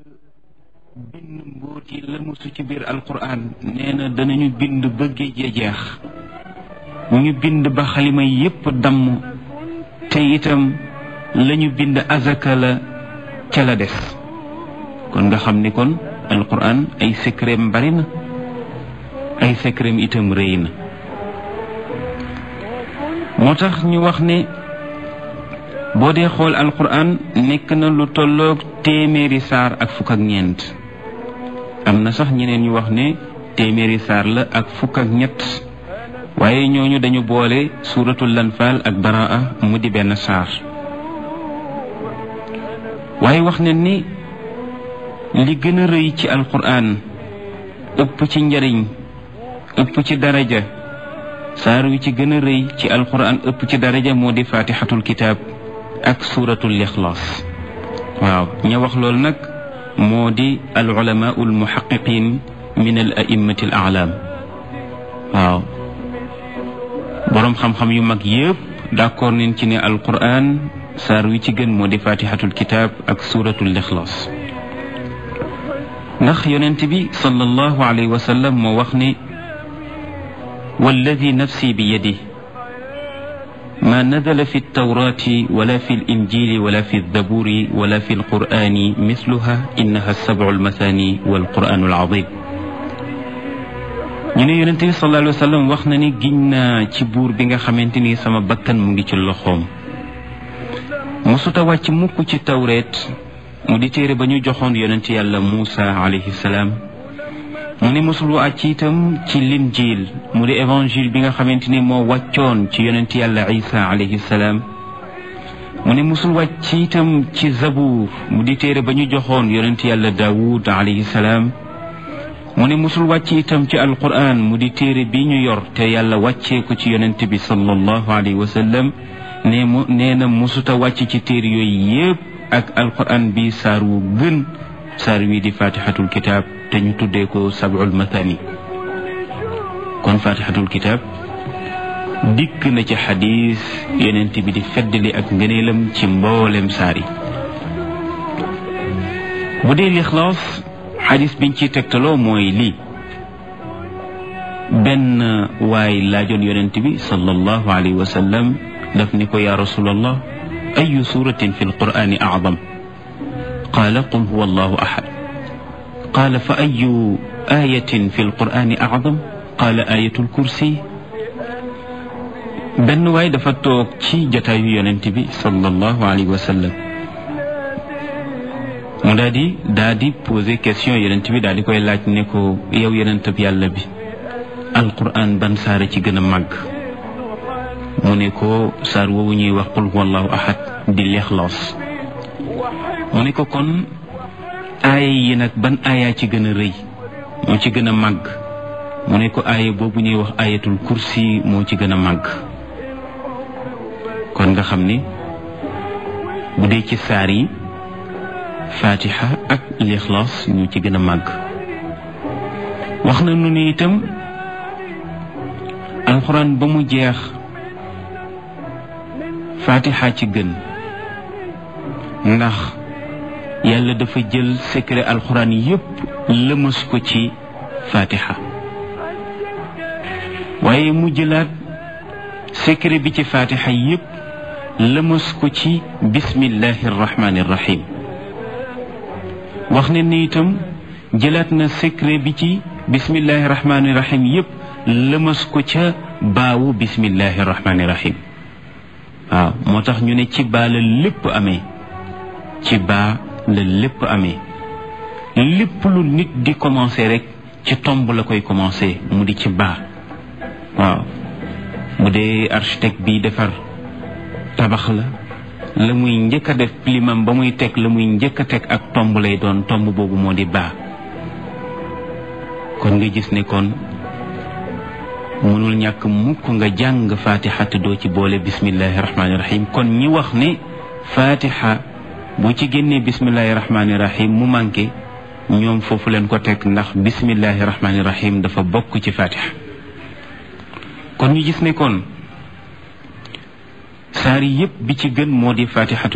bind mbóot yi lëmusu ci biir alquran nee na danañu bind ba géej ya jeex ñu bind ba xalima yépp damm te itam lañu bind azaka la ca la des kon nga xam ni kon alquran ay secretam bari na ay secretam itam rëy na moo tax ñu wax ne boo dee xool alquran nekk na lu tolloog téeméeri saar ak fukk ak ñeent am na sax ñeneen ñu wax ne téeméeri saar la ak fukk ak ñett waaye ñooñu dañu boole suuratul lanfaal ak baraa mu di benn saar waaye wax ne ni li gën a rëy ci alquran ëpp ci njariñ ëpp ci daraja saar wi ci gën a rëy ci alquran ëpp ci daraja moo di faatixatul kitaab ak suuratul ixlaas waaw ña wax loolu nag moo di al ulamaau al muhaqiqin min al a'immati al a'lam waaw boroom xam-xam yu mag yëpp d'accord nañ ci ne alquran saar wi ci gën moo di faatixatul kitaab ak suuratul ixlaas ndax yonent bi sallallahu alayhi wa sallam moo wax ne walladi nafsi bi yadi ما نزل في التوراة ولا في الإنجيل ولا في الزبور ولا في القرآن مثلها إنها السبع المثاني والقرآن العظيم ñu ne yonent bi sallallahu alayhi wa sallam wax na ni giñ naa ci buur bi nga xamante ni sama bakkan mu ngi ci loxoom mosuta wàcc mukk ci tawreet mu di téere ba ñu joxoon yonent yàlla Muusa alayhi salaam mu ne mosul wàcc itam ci linjiil mu di évangile bi nga xamante ni moo wàccoon ci yonent yàlla isa alayhi salaam mu ne mosul wàcc itam ci zabuur mu di téere ba ñu joxoon yonent yàlla daawud alayhi salaam mu ne mosul wàcc itam ci alquran mu di téere bi ñu yor te yàlla wàccee ko ci yonent bi sallallahu alayhi wa sallam nee mu nee na mosuta wàcc ci téere yooyu yépp ak alquran bi saar wu gën saar wi di fatihatul kitab te ñu tuddee ko sab'ul mathani kon fatihatul kitab dikk na ci xadis yonent bi di feddali ak ngëneelam ci mboolem saar yi bu dee lixlaas xadis biñ ciy tegtaloo mooy lii benn waay laajoon yonent bi sallallahu alayhi wa sallam daf ni ko yaa rasulallah ayu suratin fi lqur'ani acdam qaala qul huwa allahu ahad qaala fa ayu ayatin fi lqur'ani acdam qaala ayatul kursi benn waay dafa toog ci jataayu yonent bi sallallahu alayhi wa sallam mu daa di daa di posé question yonent bi daa di koy laaj ne ko yow yonent bi yàlla bi alquran ban saara ci gën a màgg mu ne ko saar woowu ñuy wax qul huwa allahu ahad di lixlaas mu ne ko kon aaya yi nag ban aaya ci gën a rëy moo ci gën a màgg mu ne ko aaya boobu ñuy wax ayatul kursi moo ci gën a màgg kon nga xam ni bu dee ci saar yi fatiha ak lixlaas ñu ci gën a màgg wax na nu ni itam alxuraan ba mu jeex fatiha ci gën ndax yàlla dafa jël secret alxuraan yépp lëmas ko ci fatiha waaye mu jëlaat secret bi ci fatiha yépp lëmas ko ci bismillahi arrahmani irrahim wax ne ni itam jëlaat na secret bi ci bismillahi rahmani rahim yépp lëmas ko ca baawu bismillahi rahmani rahim waaw moo tax ñu ne ci baa la lépp amee ci baa la lépp amee lépp lu nit di commencer rek ci tomb la koy commencer mu di ci baa waaw bu dee architecte bi defar tabax la la muy njëkk a def limam ba muy teg la muy njëkk a teg ak tomb lay doon tomb boobu moo di baa kon nga gis ne kon mënul ñàkk mukk nga jàng fatiha te doo ci boole bismillahi rahmaani rahim kon ñi wax ne fatiha boo ci génnee bismillahi rahmaani rahim mu manqué ñoom foofu leen ko teg ndax bismillahi rahmaani rahim dafa bokk ci fatiha kon ñu gis ne kon saar yépp bi ci gën moo di fatihatu